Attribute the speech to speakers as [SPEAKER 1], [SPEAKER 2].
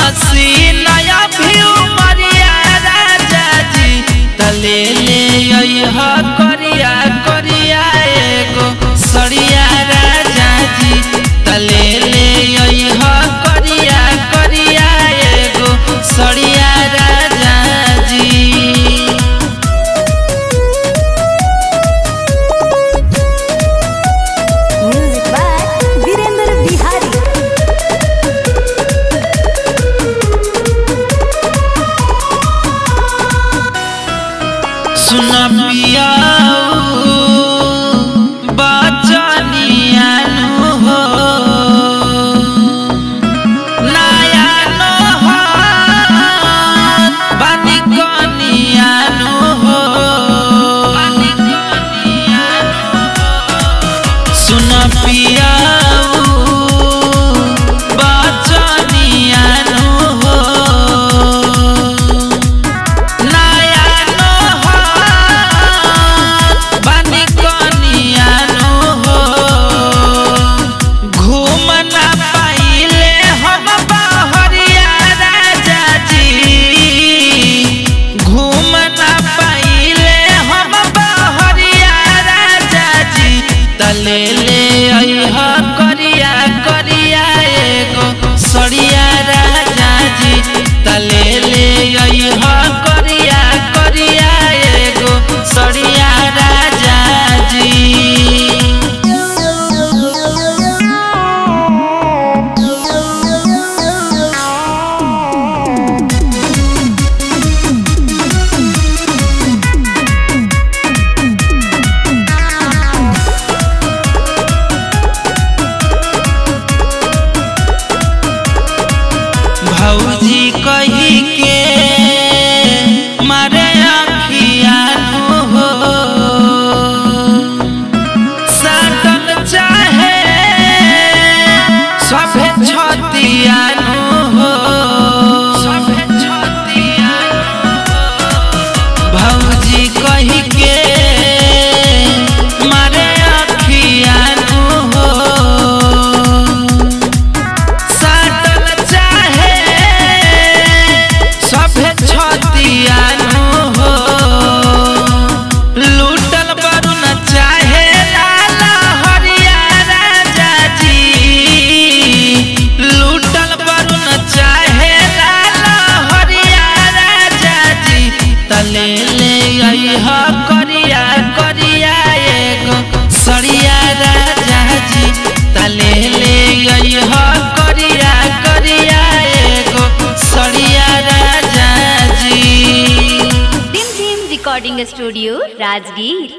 [SPEAKER 1] हसी नया भी उमरिया राजा जी तले ले अइह करिया करिया एगो सड़िया राजा जी तले ले अइह करिया करिया एगो सड़िया राजा जी
[SPEAKER 2] म्यूजिक बाय वीरेंद्र बिहारी
[SPEAKER 1] सुन पिया बचनियानु हो नया नोहर बानी कनियानु हो सुन पिया बचनियानु हो नया नोहर बानी कनियानु हो घूम ना पाइले हम बहरिया राजा जी घूम ना पाइले हम बहरिया राजा जी तले ले अइह करिया करिया एगो सड़िया राजा जी तले ले अइह करिया करिया एगो सड़िया राजा जी भौजी कही के मारे अखियानु हो साटल चाहे सभे छतियानु हो सभे छतियानु भौजी कही के मारे अखियानु हो साटल चाहे सभे छतियानु हो लूटल बरुन चाहे लाला हरिया राजा जी लूटल बरुन चाहे लाला हरिया राजा जी तले ले अइह करिया करिया एगो सड़िया राजा जी तले ले अइह करिया करिया एगो सड़िया राजा जी
[SPEAKER 2] टिम टिम रिकॉर्डिंग स्टूडियो राजगीर